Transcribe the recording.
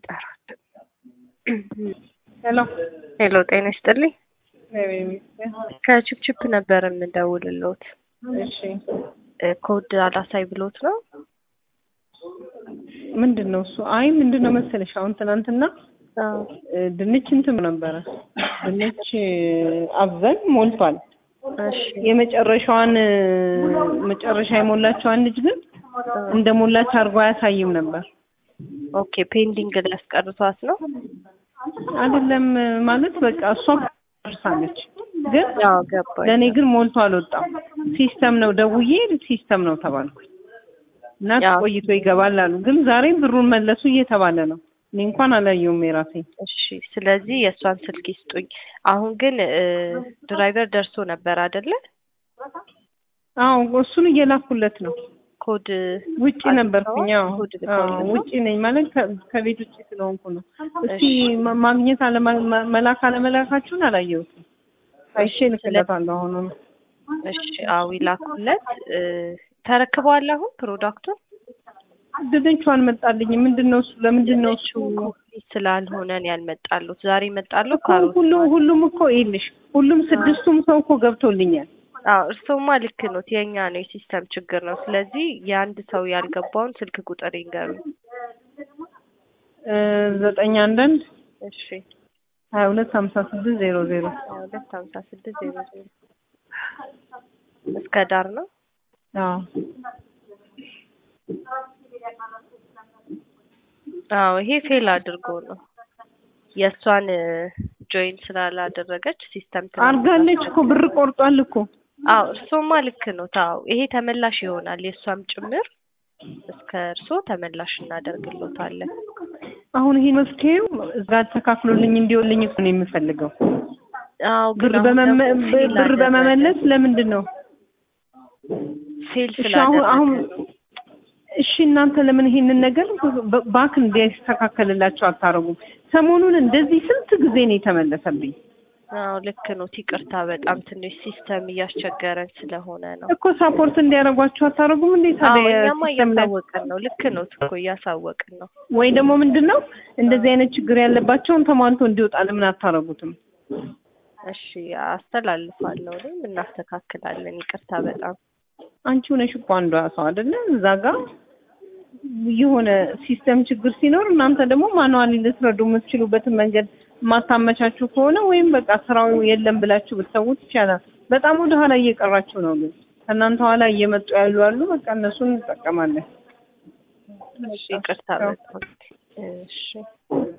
ይጠራል። ሄሎ ሄሎ ጤና ይስጥልኝ። እግዚአብሔር ይመስገን። ከችፕችፕ ነበር የምደውልልዎት። እሺ እ ኮድ አላሳይ ብሎት ነው። ምንድን ነው እሱ? አይ ምንድን ነው መሰለሽ አሁን ትናንትና አዎ እ ድንች እንትን ነበረ ድንች እ አብዘን ሞልቷል። እሺ የመጨረሻዋን እ መጨረሻ የሞላቸዋን ልጅ ግን እንደ ሞላች አድርጎ አያሳይም ነበር። ኦኬ ፔንዲንግ ላይ ያስቀርቷት ነው። አይደለም እ ማለት በቃ እሷ ደርሳለች ግን ያው ገባኝ። ለእኔ ግን ሞልቶ አልወጣም። ሲስተም ነው ደውዬ ሲስተም ነው ተባልኩኝ እና ያው- ቆይቶ ይገባል አሉ። ግን ዛሬም ብሩን መለሱ እየተባለ ነው። እኔ እንኳን አላየውም የራሴ እሺ ስለዚህ የእሷን ስልክ ይስጡኝ። አሁን ግን እ ድራይቨር ደርሶ ነበር አይደለ? አዎ እሱን እየላኩለት ነው። ኮድ ውጪ ነበርኩኝ። አዎ ኮድ አዎ፣ ልከውልህ ነው? ውጪ ነኝ ማለት ከ- ከቤት ውጪ ስለሆንኩ ነው። እስቲ እሺ። ማ- ማግኘት አለማ- ማ- መላክ አለመላካችሁን አላየሁትም። አይቼ ልክለታለሁ አሁኑ ነው። እሺ አዎ ይላኩለት። እ ተረክበዋል አሁን ፕሮዳክቱን? ድንቹ አልመጣልኝም። ምንድን ነው እሱ? ለምንድን ነው እሱ? ኮምፕሊት ስላልሆነ ነው ያልመጣሉት። ዛሬ ይመጣሉ እኮ ካሮት ሁሉ ሁሉም እኮ ይልሽ ሁሉም ስድስቱም ሰው እኮ ገብቶልኛል። አዎ እርስዎማ ልክ ነው። የኛ ነው የሲስተም ችግር ነው። ስለዚህ የአንድ ሰው ያልገባውን ስልክ ቁጥር ይንገሩኝ። እ ዘጠኝ አንዳንድ እሺ ሀያ ሁለት ሀምሳ ስድስት ዜሮ ዜሮ ሀያ ሁለት ሀምሳ ስድስት ዜሮ ዜሮ እስከ ዳር ነው። አዎ አዎ ይሄ ፌል አድርጎ ነው የእሷን ጆይን ስላላደረገች ሲስተም አርጋለች እኮ ብር ቆርጧል እኮ አዎ እርስዎማ ልክ ነው። ታው ይሄ ተመላሽ ይሆናል የእሷም ጭምር እስከ እርስዎ ተመላሽ እናደርግሎታለን። አሁን ይሄ መፍትሄው እዛ ተካፍሎልኝ እንዲሆንልኝ እኮ ነው የምፈልገው። አዎ ብር ግን አሁን በመመ ደግሞ ብር ፌል አደረገ። በመመለስ ለምንድን ነው ፌል እሺ አሁን አሁን ስላደረገ እሺ እናንተ ለምን ይሄንን ነገር በ- ባክ እንዲያስተካከልላቸው አታረጉም? ሰሞኑን እንደዚህ ስንት ጊዜ ነው የተመለሰብኝ አዎ ልክ ነው። ይቅርታ በጣም ትንሽ ሲስተም እያስቸገረን ስለሆነ ነው። እኮ ሳፖርት እንዲያደርጓቸው አታረጉም እንዴ? አዎ ታዲያ እኛማ ሲስተም ላይ እያሳወቅን ነው። ልክ ነው እኮ እያሳወቅን ነው። ወይ ደግሞ ምንድን ነው እንደዚህ አይነት ችግር ያለባቸውን ተሟልቶ እንዲወጣ ለምን አታረጉትም? እሺ አስተላልፋለሁ። እኔም እናስተካክላለን። ይቅርታ በጣም አንቺ ሆነሽ እኮ አንዷ ሰው አይደለ እዛ ጋር የሆነ ሲስተም ችግር ሲኖር እናንተ ደግሞ ማኑዋሊ ልትረዱ የምትችሉበትን መንገድ ማታመቻችሁ ከሆነ ወይም በቃ ስራው የለም ብላችሁ ብትሰዉት ይቻላል። በጣም ወደ ኋላ እየቀራችሁ ነው። ግን ከእናንተ ኋላ እየመጡ ያሉ አሉ። በቃ እነሱን እንጠቀማለን። እሺ ይቅርታ በጣም እሺ